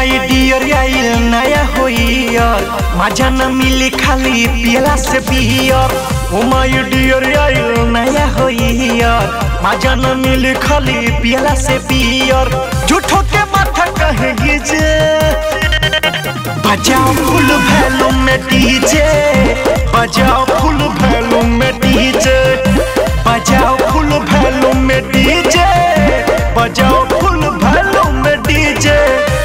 my dear आइल नया होइयर मजा न मिली खाली पियला से बियर ओ माई डियर आइल नया होइयर मजा न मिली खाली पियला से बियर झूठो के माथा कहेगी जे बजाओ फुल वैल्यूम में डीजे बजाओ फुल वैल्यूम में डीजे बजाओ फुल वैल्यूम में डीजे बजाओ फुल वैल्यूम में डीजे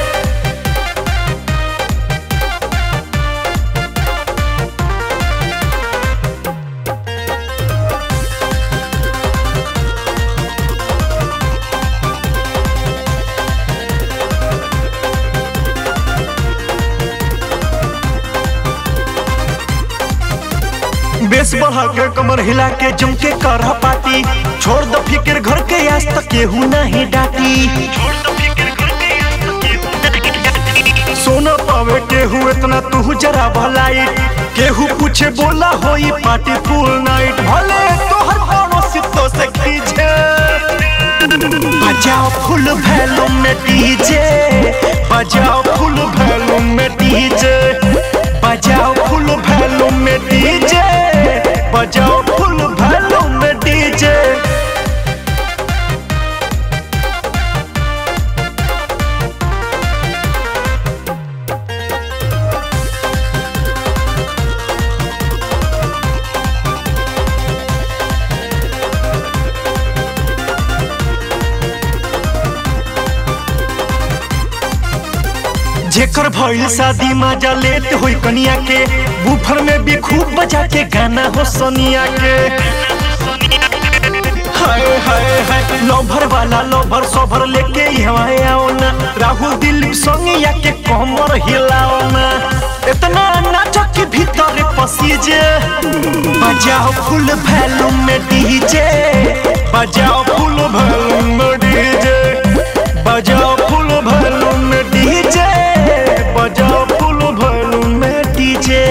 बेस बढ़ा के कमर हिला के जम के कर पार्टी छोड़ दो फिक्र घर के आज तक केहू नहीं डाटी सोना पावे केहू इतना तू जरा भलाई केहू पूछे बोला होई पार्टी फुल नाइट भले तोहर पड़ोसी तो से खींचे बजाओ फुल वैल्यूम में डीजे बजाओ फुल वैल्यूम में डीजे बजाओ फुल वैल्यूम में डीजे बजाओ फुल वैल्यूम में डीजे जेकर भइल शादी मजा लेत होई कनिया के बुफर में भी खूब बजा के गाना हो सोनिया के हाय हाय हाय लोभर वाला लोभर सोभर लेके यहाँ आओ ना राहुल दिल संगिया के कमर हिलाओ ना इतना नाचो के भीतर पसीजे बजाओ फुल वैल्यूम में डीजे बजाओ फुल वैल्यूम में डीजे बजाओ फुल वैल्यूम में डीजे बजाओ फुल वॉल्यूम में डीजे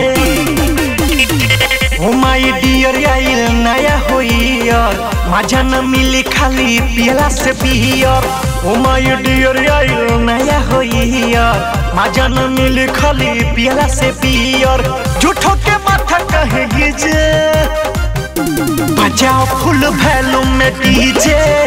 ओ माय डियर आइल नया होइयर मजा न मिली खाली पियला से बियर ओ माय डियर आइल नया होइयर मजा न मिली खाली पियला से बियर झूठो के माथा कहेगी जे बजाओ फुल वैल्यूम में डीजे